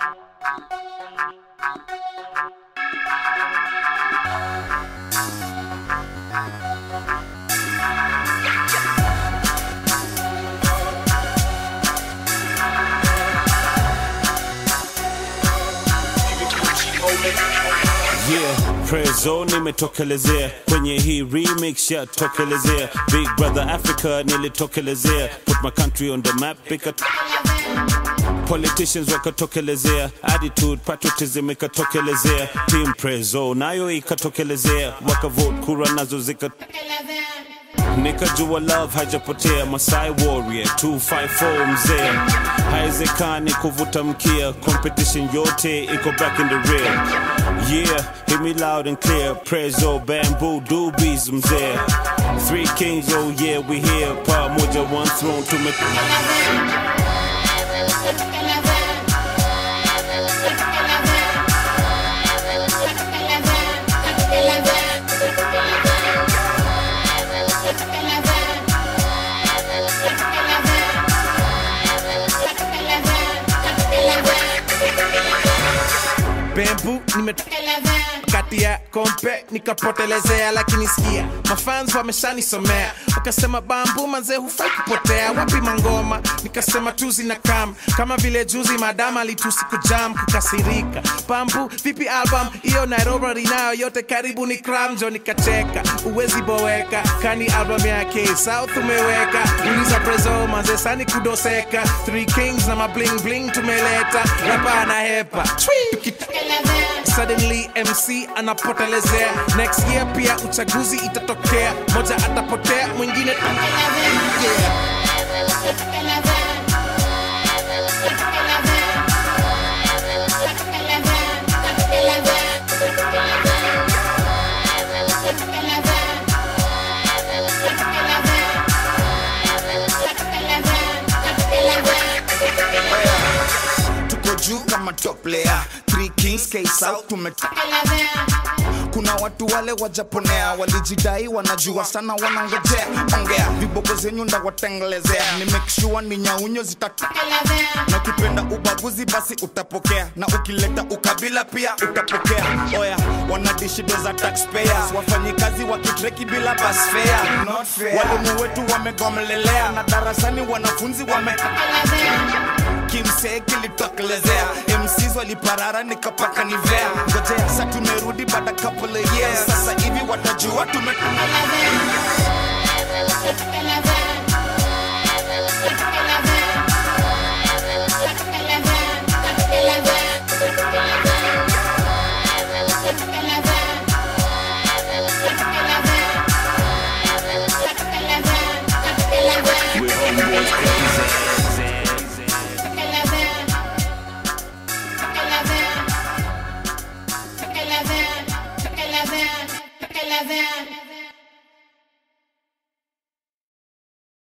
Yeah, Prezo nimetokelezea kwenye hii remix ya tokelezea Big Brother Africa nilitokelezea Put my country on the map ika Politicians wakatokelezea Attitude, patriotism ikatokelezea Team Prezo nayo ikatokelezea Wakavote kura nazo zika nikajua love hajapotea Masai warrior 254 mzee haiwezekani kuvuta mkia competition yote iko back in the rear yeah hear me loud and clear prezo bamboo doobies mzee three kings oh yeah we here pamoja one throne tume bembu nime kati ya kompe nikapotelezea lakini sikia mafans wameshanisomea wakasema bambu manze hufai kupotea wapi mangoma nikasema tuzi na kam kama vile juzi madama alitusi kujam kukasirika bambu vipi album hiyo nairobi nayo yote karibu ni kramjo nikacheka uwezi boweka kani album yake south umeweka uliza prezo manze sani kudoseka three kings na mabling bling tumeleta rapa na hepa Tukita- suddenly mc anapotelezea next year pia uchaguzi itatokea moja atapotea mwingine yeah. tuko juu kama top layer three kings k south tume kuna watu wale wajaponea walijidai wanajua sana wanaongojea ongea viboko zenyu ndawatengelezea ni make sure ni nyaunyo zitatu na ukipenda ubaguzi basi utapokea na ukileta ukabila pia utapokea oya wanadishido za taxpayers wafanyikazi wakitreki bila bus fare Not fair. walimu wetu wamegomelelea na darasani wanafunzi wame kimsee kilitokelezea mcs waliparara nikapaka nivea ngojea sa tumerudi baada couple of years sasa hivi watajua tume Eleven.